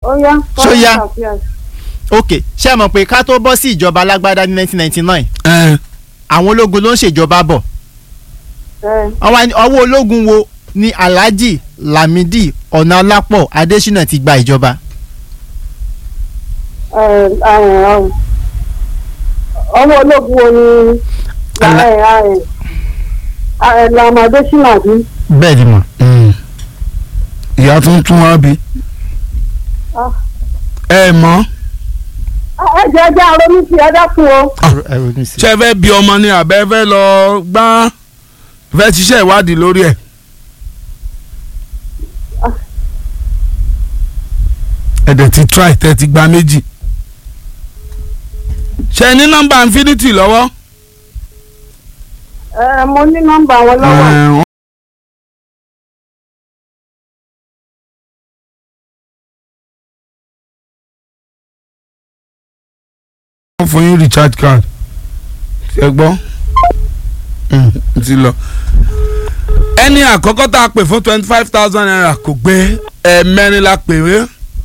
ó yá. Ṣó yá? current affairs. ok ṣé ẹ mọ̀ pé ká tó bọ́ sí ìjọba alágbádá ní 1999 ẹ àwọn ológun ló ń ṣèjọba bọ̀ ẹ wọ́n wá ní ọwọ́ ológun wo ni Alhaji Lamidi Ọ̀nàlápọ̀ Adésínà ti gba ìjọba ẹ ẹ ọmọ ológun wo ni Ala- ẹ ẹ ẹ lamade sinadi bẹ́ẹ̀ ni mọ̀ ìyá tó ń tún wá bí Ah. ẹ mọ̀ ẹ jẹ ẹjẹ aronú sí ẹ dákun o. ẹ ronú sí i. ṣé ẹ fẹ́ bí ọmọ ni àbẹ́ fẹ́ lọ gbá fẹ́ ṣiṣẹ́ ìwádìí lórí ẹ̀. ẹ dẹ̀ ti try tẹ́ ti gba méjì. ṣé ẹ ní nọ́mbà infinity lọ́wọ́. ẹ mo ní nọ́mbà wọn lọ́wọ́. Ẹ, wọ́n wọ́n fún yín recharge card ṣe gbọ́ Mm, ti lọ. ẹni àkọ́kọ́ tá a pè fún twenty five thousand naira kò gbé ẹ̀ẹ̀mẹ́rin la pè wé.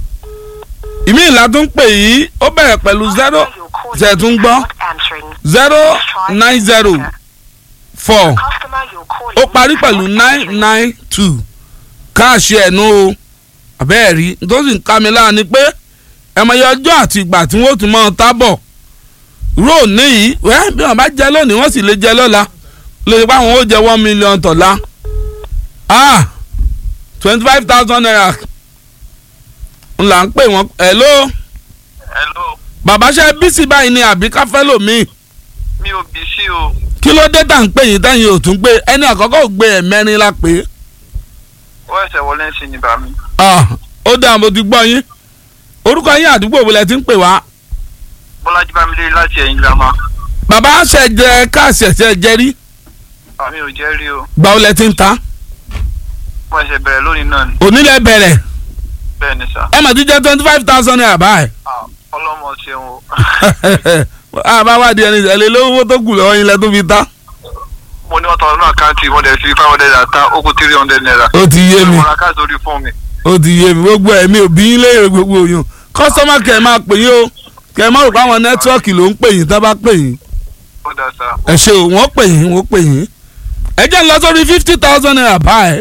ìmí ìlà tó ń pè yìí ó bẹ̀rẹ̀ pẹ̀lú zero ṣe tún gbọ́ zero nine zero four ó parí pẹ̀lú nine nine two káàṣì ẹ̀nu o àbẹ́ẹ̀ rí tó sì ń ká mi lára ni pé ẹ̀mọye ọjọ́ àti ìgbà tí wọ́n tún máa tábọ̀ róò níyì wẹ́ bí wọ́n bá jẹ lónìí wọ́n sì lè jẹ lọ́la lè pa àwọn ó jẹ one million tọ̀la ah twenty five thousand naira n là ń pè wọ́n hello hello bàbá ṣe bísí báyìí ni àbí káfẹ́ lòmíì mi ò bí sí o kí ló dé tá à ń pè yín táyìn ò tún gbé ẹni àkọ́kọ́ ò gbé ẹ̀mẹ́rin la pè é ó ẹsẹ̀ wọlé sí ni bàmí ah ó dáa mo ti gbọ́ yín orúkọ yín àdúgbò wo lẹ ti ń pè wá bọ́lájí bámidélé láti ẹ̀yìn girama bàbá ṣe jẹ káàsì ẹ̀ṣẹ̀ jẹ rí àmì ò jẹ́ rí o gbà ó lẹ ti ń ta mo ẹsẹ̀ bẹ̀rẹ̀ lónìí náà ni onílẹ̀ bẹ̀rẹ̀ bẹ́ẹ̀ ni sà ẹ mà ti jẹ twenty five thousand naira báyìí Ah, ọlọ́mọ ṣeun o àbáwádìí ẹni ẹ̀lẹ́ lówó tó kù lọ́wọ́ yín lẹ tó fi ta mo ní wọ́n tọ́ ọdún àkáǹtì wọ́n dẹ̀ fi five hundred àtà ó kù three hundred naira ó ti yé mi mo ra káàdì orí fún mi ó ti yé mi gbogbo ẹ̀mí òbí yín léèrè gbogbo yín kọ́sọ́mà kẹ̀ máa pè yín o kẹ̀ máa rò pé àwọn nẹ́tíwọ́ọ̀kì ló ń pè yín tá bá pè yín ó dà sà ẹ ṣe o wọ́n pè yín wọ́n pè yín ẹ jẹ́ ń lọ sórí fifty thousand naira báyìí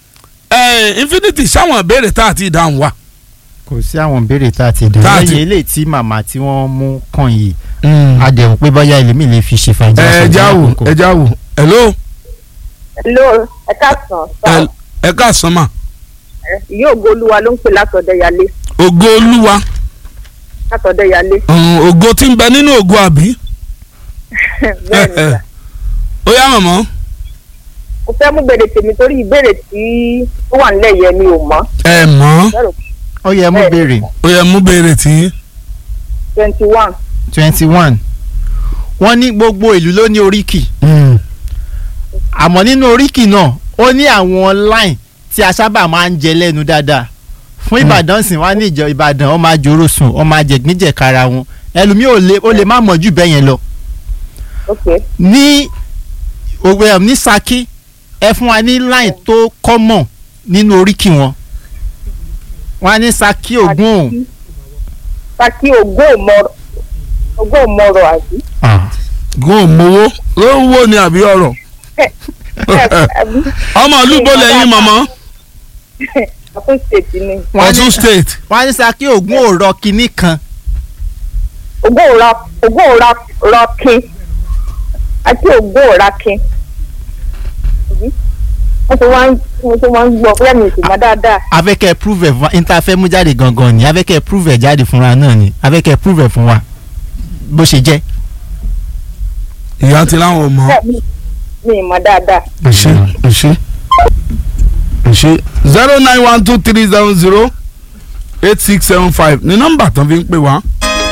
ẹ infinity sáwọn ìbéèrè tá a ti dáhùn wa. kò sí àwọn ìbéèrè tá a ti dẹ̀ Tá a ti- lẹ́yìn eléyìí tí màmá tí wọ́n mú kàn yìí a dẹ̀ rò pé bóyá ẹlòmíì lè fi ṣe fàájì ẹ ọ̀sán já ní wò àkókò. ẹ já wò hello hello ẹ káàsán sá ẹ káàsán mà ìyá ògbólúwa ló ń pè látọ̀dẹ̀yálé ògo olúwa látọ̀dẹ̀yálé um, ògo tí ń bẹ nínú ògo àbí bẹ́ẹ̀ ni sà. ó yá màmá mo fẹ́ mú bèrè tèmi torí ìbéèrè tí ó wà nílẹ̀ yẹn mi ò mọ̀ ẹ mọ̀ ó yẹ mú béèrè ó yẹ mú béèrè tí twenty one twenty one wọ́n ní gbogbo ìlú ló ní oríkì àmọ́ nínú oríkì náà ó ní àwọn line tí a sábà máa ń jẹ lẹ́nu dáadáa fún ìbàdàn sìn wá ní ìjọ ìbàdàn ọmọ àjòrò sùn ọmọ àjẹgbíjẹkara wọn ẹlòmíì ò lè ó lè má mọ̀ jù bẹ́ẹ̀ yẹn lọ ok ní òwe ẹ̀ ní Ṣakí ẹ fún wa ní line tó common nínú oríkì wọn wọn á ní Ṣakí Ògún Ṣakí ògbóòmọ̀rọ̀ ògbóòmọ̀rọ̀ àbí. gún òmòwó ló ń wò ní àbí ọ̀rọ̀ àbí ọmọ olúbo lẹ́yìn màmá Ọ̀ṣun state ni Wọ́n á ní- Ọ̀ṣun state wọn á ní Ṣakí Ògún òrọ̀ kínní kan ògbóòrà ògbóòrà rọkin àti ògbóòrakin wọ́n ti wá ń wọ́n ti wá ń gbọ́ bóyá mi ò sì mọ̀ dáadáa. afẹ́kẹ́ prove ẹ̀ fún wa níta fẹ́ mú jáde gangan ni afẹ́kẹ́ prove ẹ̀ jáde fúnra náà ni afẹ́kẹ́ prove ẹ̀ fún wa bó ṣe jẹ́. ìyá ti láwọn ò mọ̀ bẹ́ẹ̀ mi mi ì mọ̀ dáadáa. ẹ ṣé ẹ ṣé ẹ ṣé zero nine one two three seven zero eight six seven five ní nọ́mbà tán fi ń pè wá.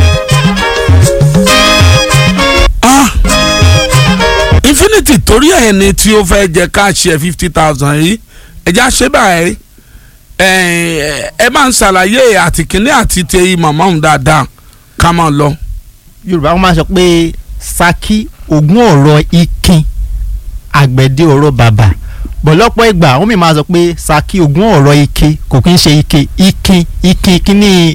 Ah! infinity torí ẹ̀ ni tí ó fẹ́ jẹ káàṣì ẹ̀ fifty thousand yìí ẹ̀já ṣe báyìí ẹ̀ ẹ máa ń ṣàlàyé àtìkíní àti tẹ̀yìn màmá òun dáadáa ká máa lọ. yorùbá wọn máa sọ pé Ṣakí Ògún ọ̀rọ̀ ikin àgbẹ̀dẹ ọ̀rọ̀ bàbà bọ̀lọ́pọ̀ ìgbà wọ́n mi máa sọ pé Ṣakí Ògún ọ̀rọ̀ ike kò kí ń ṣe ike ikin ikin kíní